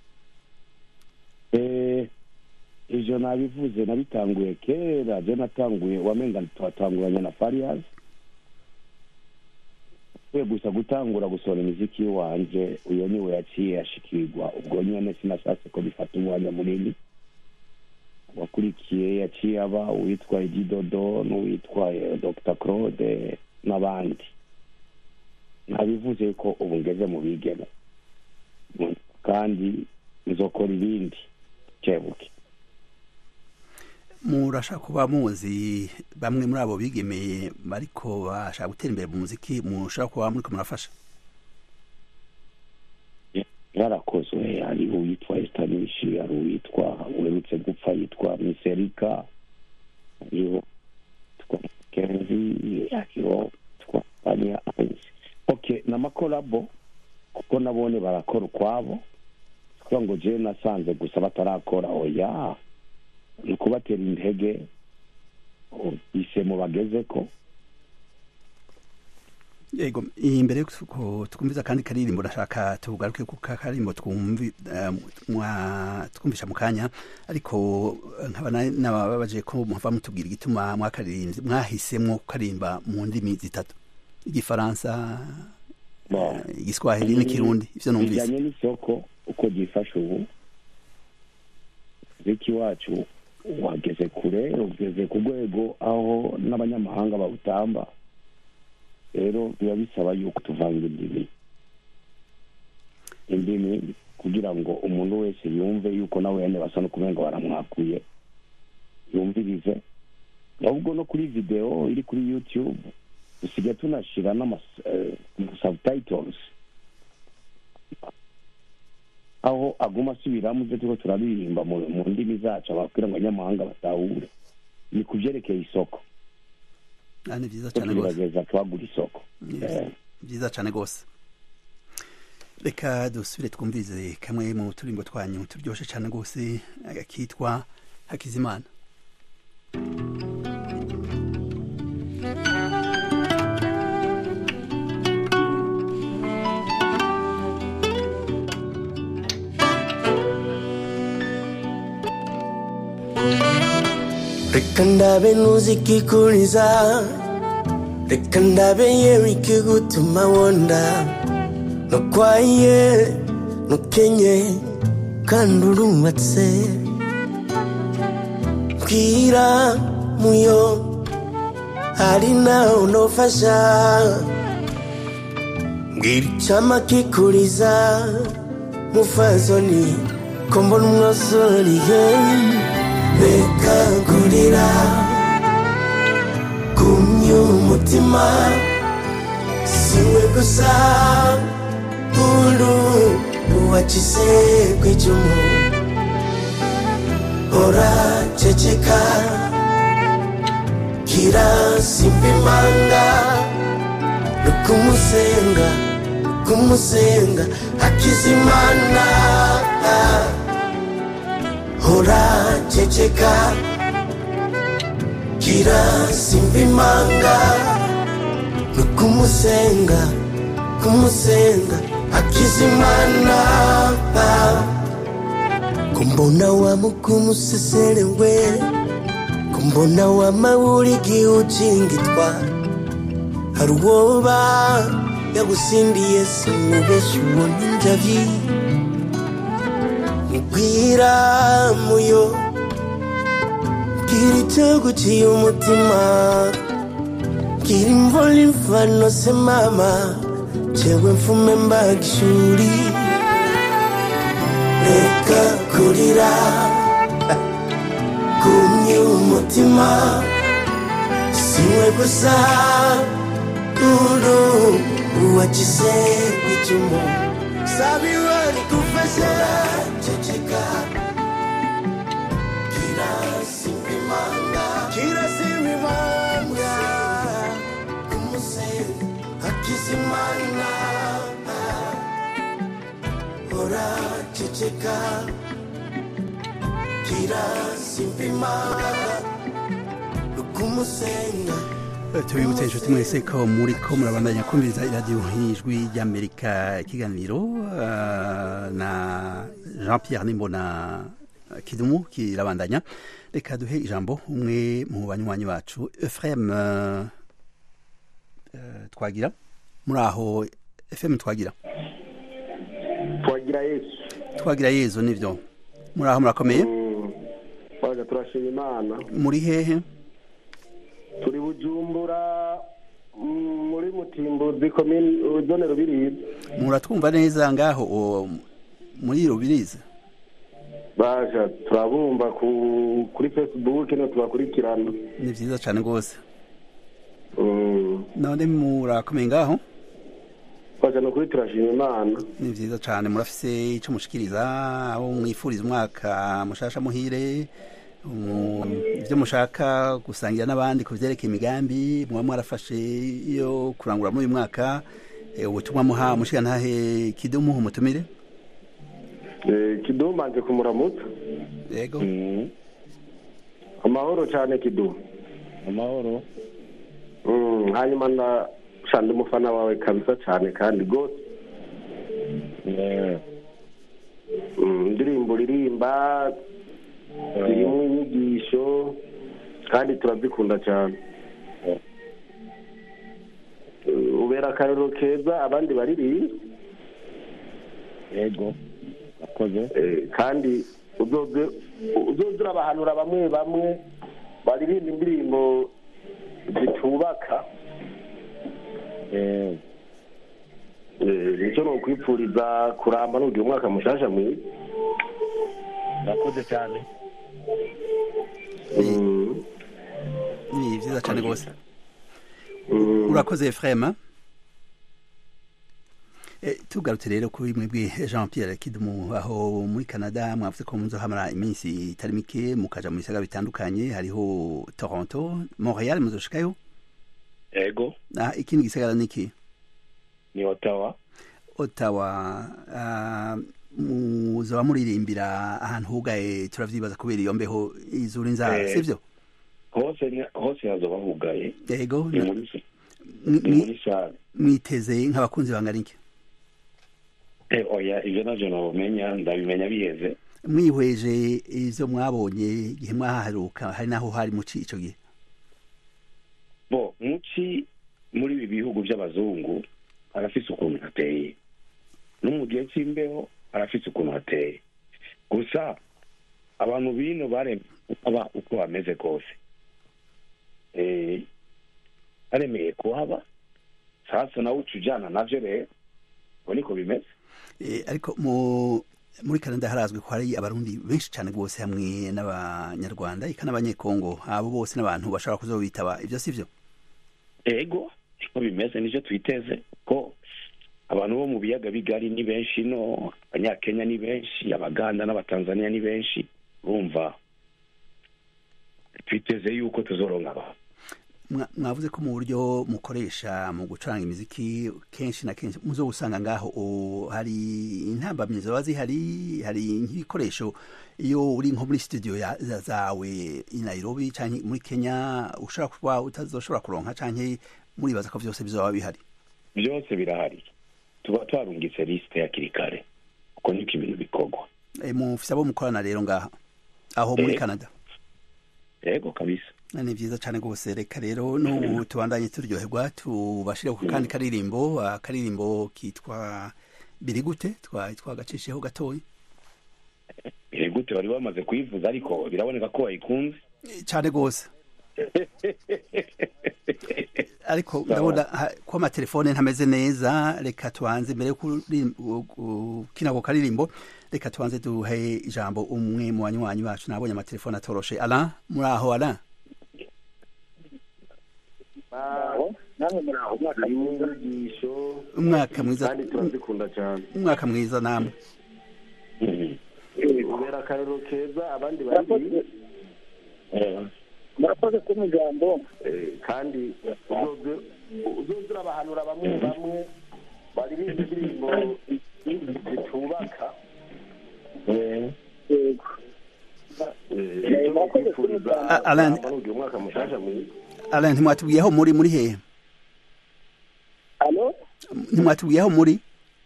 Eh, ivyo nabivuze nabitanguye kera je natanguye wamenga twatanguranye na farias we gusa gutangura gusohora imiziki wanje uyo niwe yaciye ashikirwa ubwo nyene sinashatse ko bifata umwanya munini wakurikiye yaciye aba uwitwa ididodo n'uwitwa eh, dr claude n'abandi nabivuze ko ubu ngeze mu bigeme kandi nzokora ibindi kebuke murashaka kuba muzi bamwe muri abo bigemeye bariko bashaka gutera imbere mu muziki mushaka kuba muriko murafasha yarakozwe hari uwitwa estanishi hari uwitwa uherutse gupfa yitwa miserika hariho twa kenzi hariho twa ania ainsi ok n'amakorabo kuko nabone barakora ukwabo kugira ngo jewe nasanze gusa batarakora oya ni ukubatera intege isemo bagezeko yego imbere yuko twumviza kandi karirimbo ndashaka tugaruke ku karirimbo twumvi eh, mwa- twumvisha mu kanya ariko eh, nkaba na- nababaje ko muva mutubwira igituma mwakaririmbye mwahisemwo kukarimba mu ndimi zitatu igifaransa Bon. eh, igiswahili n'ikirundi ivyo numvise bijyanye n'isoko uko ryifashe ubu umuziki wacu wageze kure ugeze ku rwego aho n'abanyamahanga bawutamba rero biba bisaba yuko tuvanga indimi indimi kugira ngo umuntu wese yumve yuko nawe yene basa no kumenga baramwakuye yumvirize ahubwo no kuri video iri kuri youtube dusigaye tunashira n'ama eh, subtitles aho aguma asubiramo ibyo turiko turaririmba mu mu ndimi zacu ababwira ngo abanyamahanga batahure ni ku vyerekeye isoko Ah, ni vyiza ko cane rwose tugerageza twagura isoko Yes. Eh, vyiza cane rwose reka dusubire twumvirize kamwe mu turimbo twanyu turyoshe cane rwose eh, kitwa hakizimana reka ndabe ntuzikikuriza reka ndabe yewe ikigutuma wonda ntukwaye ntukenye kandi urubatse bwira muyo hari nawe unofasha mbwira icyama kikuriza mufazoni ko mbona umwasoriye reka kurira kumya umutima siwe gusa uru uwakize ku icumu ora ceceka kira simba imanga no kumusenga kumusenga akizimana hora ceceka kira simba imanga no kumusenga kumusenga akizimana kumbona wamukumuseselewe kumbona wamawuligi ujingitwa hari uwoba yagusindiye simubeshi ubona injavi mbwira muyo bwira icyo guciye umutima kiri mvoli mfano semama chewe mfume mbagishuri reka kurira kumye umutima siwe gusa uru uwagize icumu sabiwe rigufashe ceceka kirasimbimanga kirasimbimanga kumusenyi hakizimana ora ceceka kirasimbimanga kumusenyi tubibutse inshuti mwese ko muri ko murabandanya kumviriza iradiyo y'ijwi ry'amerika ikiganiro ah, na jean pierre nimbona kidumu kirabandanya reka duhe ijambo umwe mu banywanyi bacu efrem eh, eh, twagira muri aho efrem twagira twagira yesu twagira yezu nivyo muri aho murakomeye twaga turashima imana muri hehe turi bujumbura mm, muri mutimbuzi komini zone rubirizi muratwumva neza ngaho o, muri rubirizi baja turabumva ku kuri facebook no tubakurikirana ni vyiza cane rwose Mm, none murakomeye ngaho baja ni ukuri turashima imana ni vyiza cane murafise ico mushikiriza abo mwifuriza umwaka mushasha muhire mu- ivyo mushaka gusangira n'abandi ku vyerekeye imigambi muba mwarafashe iyo kurangura muri uyu mwaka eh, ubutumwa muha mushigantahe kidumu umutumire Eh, kidumu mbanje kumuramutsa yego amahoro cyane kidumu amahoro Mm, hanyuma na shandi umufana wawe kabisa cyane kandi rwose Mm, indirimbo uririmba zirimo inyigisho kandi turazikunda cyane Eh, ubera akarero keza abandi baririmba yego akoze Eh, kandi uzoze uzoze urabahanura bamwe bamwe baririmba indirimbo zitubaka Eh, Eh, nicyo ni ukwipfuriza kuramba nugira umwaka mushasha mwiza urakoze cyane Mm, ni vyiza cane rwose mm. urakoze efrema Eh, tugarutse rero kuri mwebwe jean pierre kidumu aho muri canada mwavuze ko muzohamara iminsi itari mike mukaja mu bisagara bitandukanye hariho toronto montreal muzoshikayo yego ah, ikindi gisagara niki ni otawa ottawa ah, muzoba muririmbira ahantu hugaye turavyibaza kubera iyo mbeho izura inzara Eh. sivyo hose ni- hose hazoba hugaye yego ni na- muri sa- mwi- ni mwi- muri sale mwiteze nk'abakunzi bangana iki Eh, oya ivyo navyo nabumenya ndabimenya biheze mwihweje ivyo mwabonye igihe mwahaheruka hari naho hari muci ico gihe bo muci muri ibi bihugu by'abazungu arafise ukuntu hateye no mu gihe cy'imbeho arafise ukuntu hateye gusa abantu bino baremeye kuba uko bameze kose Eh, baremeye kuhaba sasa nawe uca ujyana navyo rero uko niko bimeze Eh, ariko mu muri canada harazwi ko hari abarundi benshi cyane rwose hamwe n'abanyarwanda eka n'abanyekongo abo bose n'abantu bashobora kuzobitaba ivyo sivyo ego niko bimeze nicyo twiteze ko abantu bo mu biyaga bigari ni benshi no abanyakenya ni benshi abaganda n'abatanzaniya ni benshi urumva twiteze yuko tuzoronka abantu Mwa- mwavuze ko mu buryo mukoresha mu gucuranga imiziki kenshi na kenshi muzo usanga ngaho o- hari intambamyi zoba zihari hari nk'ibikoresho iyo uri nko muri studio ya- za- zawe i nairobi canke muri kenya ushobora kuba utazoshobora kuronka canke muribaza ko vyose bizoba bihari byose birahari tuba twarungitse lisite hakiri kare uko niko ibintu bikorwa e, mufise abo mukorana rero ngaha aho muri Eh. canada ego kabisa ni vyiza cane rwose reka rero n'ubu tubandanye turyoherwa tubashire ku kandi karirimbo akaririmbo kitwa biri gute twari twagacishijeho gatoya iri gute bari bamaze kuyivuza ariko biraboneka ko bayikunze cane rwose ariko ndabona ha- ko amatelefone ntameze neza reka tubanze mbere yo kuri- gu- gu- kina ako karirimbo reka tubanze duhe ijambo umwe mu banywanyi bacu nabonye amatelefone atoroshe ala muri aho ala namwe muri aho umwaka mwiza inyigisho umwaka mwiza kandi turazikunda cyane umwaka mwiza namwe ubera akarero keza abandi bari murakoze kumpa ijambo Eh, kandi uzoze uzoze urabahanura bamwe bamwe bari bizi indirimbo zitubaka yego Eh, icyo bakwifuriza A- Alan- barugira umwaka mushasha mwiza ala ntimwatubwiye aho muri muri hehe alo ntimwatubwiye aho muri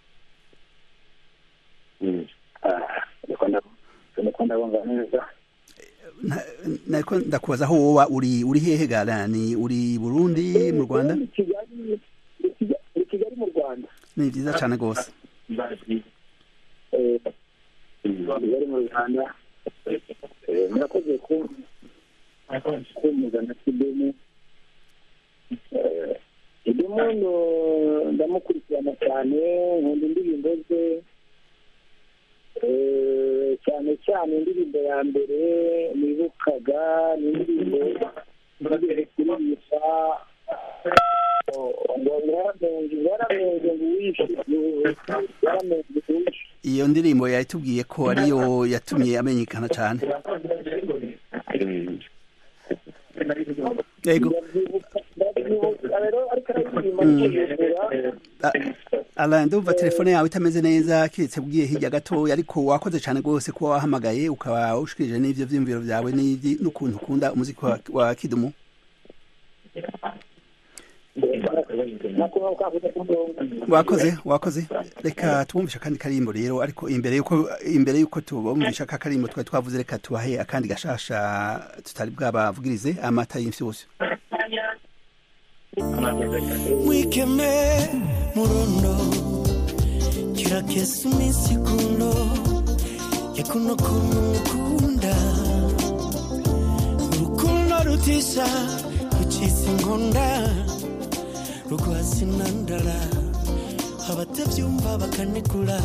niko ndabumva neza Nta- nariko ndakubaza aho woba uri uri hehe galani uri burundi mu rwanda Ni kigali ni Kigali- ni kigali mu rwanda ni vyiza cane gose Eh, kigali mu rwanda Eh, murakoze ku kumuza na kidemu Eh, kidemu no- ndamukurikirana cyane nkunda indirimbo ze Eh, cyane cyane indirimbo ya mbere nibukaga ni indirimbo nigeze kuririmba ngo yaramenje yaramenje ngo uwishe yaramenje ngo uwishe iyo ndirimbo yatubwiye ko ariyo yatumye amenyekana cane yego ndabyibuka rero ariko araririmba niyegura A- ala ndumva telefone yawe itameze neza kiretse bwiye hirya gatoya ariko wakoze cane gose kuba wahamagaye ukaba ushikirije n'ivyo vyiyumviro vyawe n'ivyi- n'ukuntu ukunda umuziki wa, wa kidumu nakuba ukavuga ku murongo wakoze wakoze reka tubumvisha akandi karimbo rero ariko imbere yuko imbere yuko tubumvisha aka karimbo twari twavuze reka tubahe akandi gashasha tutari bwabavugirize amata y'imfyushyu mwikeme murondo kirakesa iminsi kuno yakuno kuntu mukunda urukundo rutisha rucitse inkonda rugwasi nandara abatabyumva bakanegura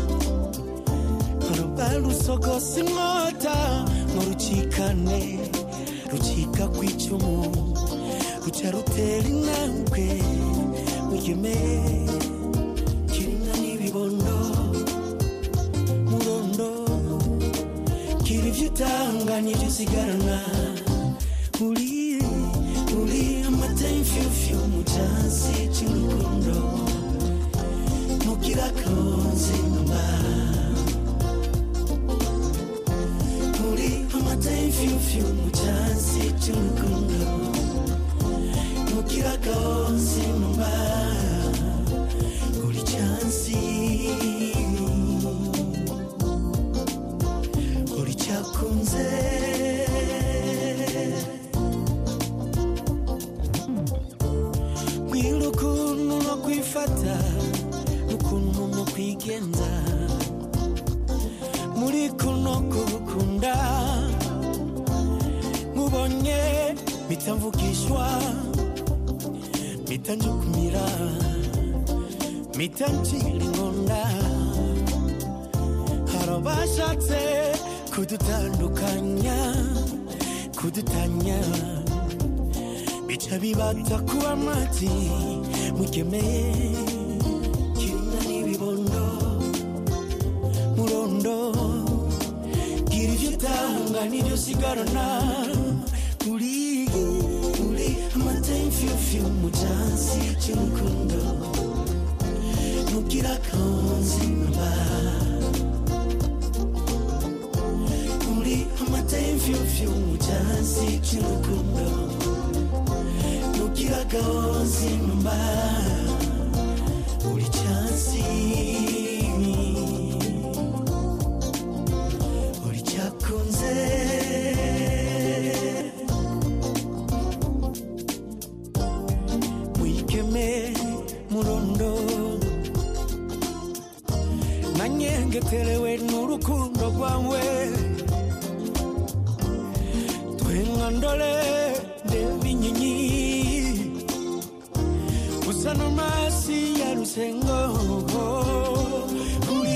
ruba rusogosa inkota ngo rucikane rucika ku icumu ruca rutera intambwe mwigeme kirinka n'ibibondo murondo kira ibyo utanga n'ibyo usigarana uri uri amata y'imfyufyu mu cyansi cy'urukundo mugira konzi nyuma uri amata y'imfyufyu mu cyansi cy'urukundo mugira konzi nyuma uri cyansi uri cyakunze mbwira ukuntu no kwifata n'ukuntu no kwigenza muri kuno kubukunda mubonye mpita mvugishwa mpita njukumira mpita ncira inkonda hari abashatse kudutandukanya kudutanya bica bibata kuba amati mugemeye kirinda n'ibibondo murondo gira ibyo utanga n'ibyo usigarana uri uri amata y'imfyufyu mu cyansi cy'urukundo mugira konzi mba uri amata y'imfyufyu mu cyansi cy'urukundo mugira konzi mba uri cyansi uri cyakunze mwigeme murondo nanyengeterewe n'urukundo rwawe twenga ndole nde sano masi ya rusengo uri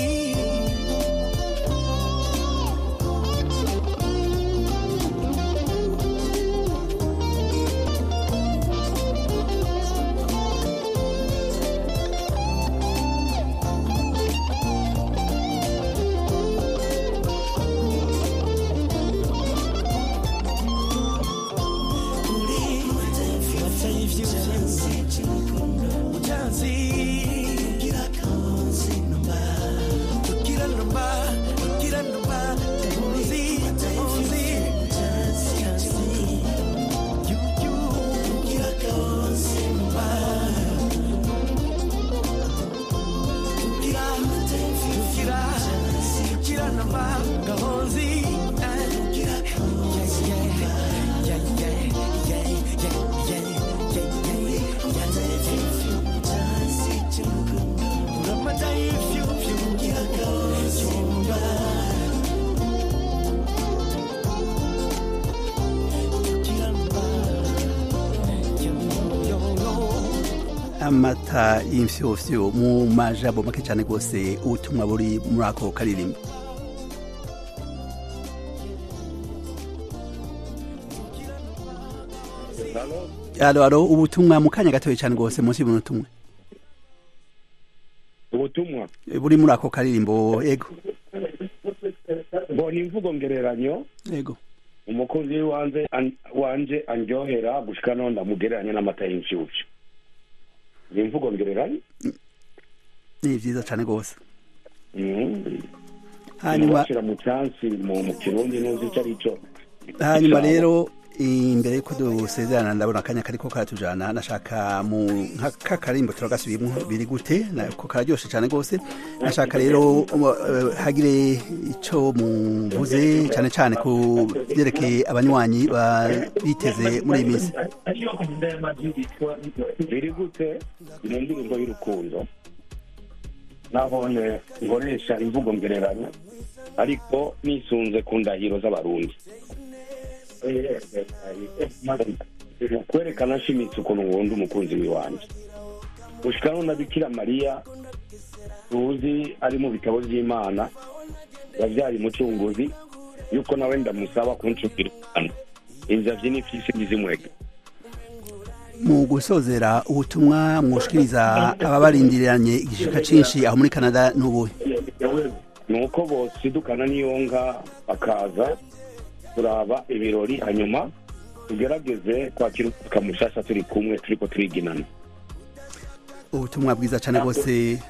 amata y'imfyofyo mu majambo make cyane rwose ubutumwa buri muri ako karirimbo alo alo ubutumwa mu kanya gatoya cyane rwose munsi y'umunota umwe ubutumwa buri muri ako karirimbo ego ngo ni imvugo ngereranyo ego umukozi wanje wanje andyohera gushika no ndamugereranya n'amata y'inshyushyu ni imvugo ngereranyo ni byiza cyane rwose hanyuma bashyira mu cyansi mu kirundi ntuzi icyo ari cyo hanyuma rero imbere y'uko dusezerana ndabona akanya kariko karatujana nashaka mu nk'akarimbo turagasubiyemo biri gute ko kararyoshe cyane rwose nashaka rero hagire icyo muvuze cyane cyane ku byerekeye abanywanyi biteze muri iyi minsi biri gute ni indirimbo y'urukundo nabone nkoresha imvugo ngereranya ariko nisunze ku ndahiro z'abarundi kwerekana nshimitse ukuntu nkunda umukunzi w'iwanjye gushikaho na bikira mariya tuzi ari mu bitabo by'imana yabyaye umucunguzi yuko nawe ndamusaba kuncukira inzavyi n'ifisi ntizimwega mu gusozera ubutumwa mwoshikiriza ababarindiriranye igishika cinshi aho muri canada n'ubuhe ni uko bosidukana niyonga bakaza turaba ibirori hanyuma tugerageze kwakira umwaka mushasha turi kumwe turiko turiginana ubutumwa bwiza cyane rwose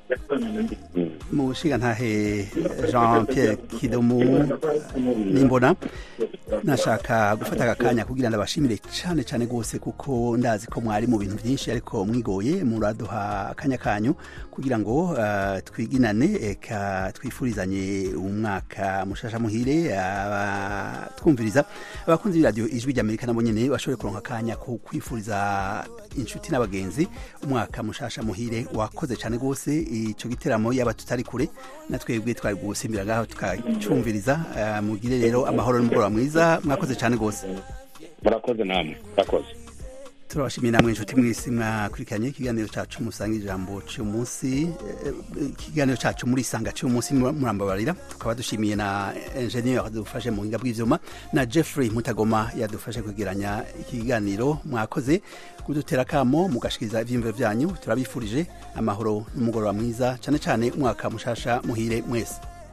mu ntahe jean pierre kidomu nimbona nashaka gufata aka kanya kugira ngo abashimire cyane cyane rwose kuko ndazi ko mwari mu bintu byinshi ariko mwigoye muraduha akanya kanyu kugira ngo twiginane eka twifurizanye umwaka mushasha muhire twumviriza abakunzi b'iradiyo ijwi ry'amerika nabo nyine bashobore kuronka akanya ko kwifuriza inshuti n'abagenzi umwaka mushasha muhire wakoze cyane rwose icyo giteramo yaba tutari kure na twebwe twari gusimbira ngaho tukacumviriza mugire rero amahoro n'umugoroba mwiza mwakoze cyane rwose murakoze namwe murakoze turabashimiye namwe inshuti mwese mwakurikiranye ikiganiro cyacu musanga ijambo cy'umunsi ikiganiro cyacu muri isanga cy'umunsi murambabarira tukaba dushimiye na enjeniyeri yadufashe mu buhinga bw'ibyuma na jeffrey mutagoma yadufashe kwegeranya ikiganiro mwakoze kudutera akamo mugashikiriza ibyiyumviro byanyu turabifurije amahoro n'umugoroba mwiza cyane cyane umwaka mushasha muhire mwese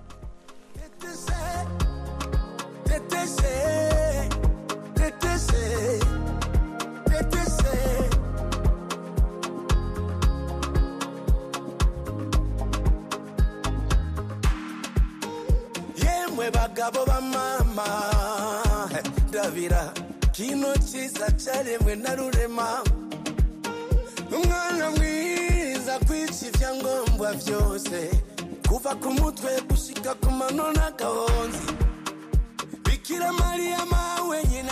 yemwe bagabo ba mama ndabira kino cyiza cyaremwe na rurema umwana mwiza kwica ibyangombwa byose kuva ku mutwe gushika ku mano n'agahonzi bikira mariya mawe nyina